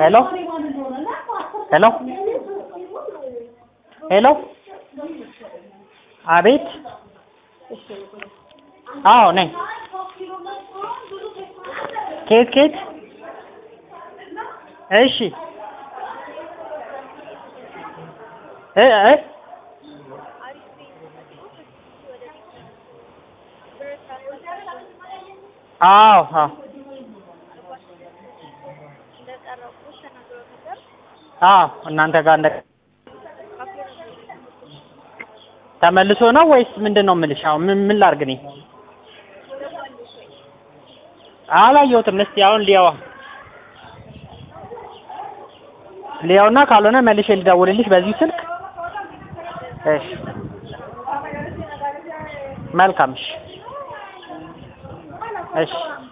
ሄሎ ሄሎ ሄሎ አቤት አዎ ነኝ ከየት ከየት እሺ እ እ አዎ አዎ አዎ እናንተ ጋር እንደ ተመልሶ ነው ወይስ ምንድን ነው የምልሽ? አሁን ምን ምን ላድርግ እኔ አላየሁትም። እስቲ አሁን ሊያዋ ሊያውና ካልሆነ መልሼ ልደውልልሽ በዚሁ ስልክ። እሺ መልካም። እሺ እሺ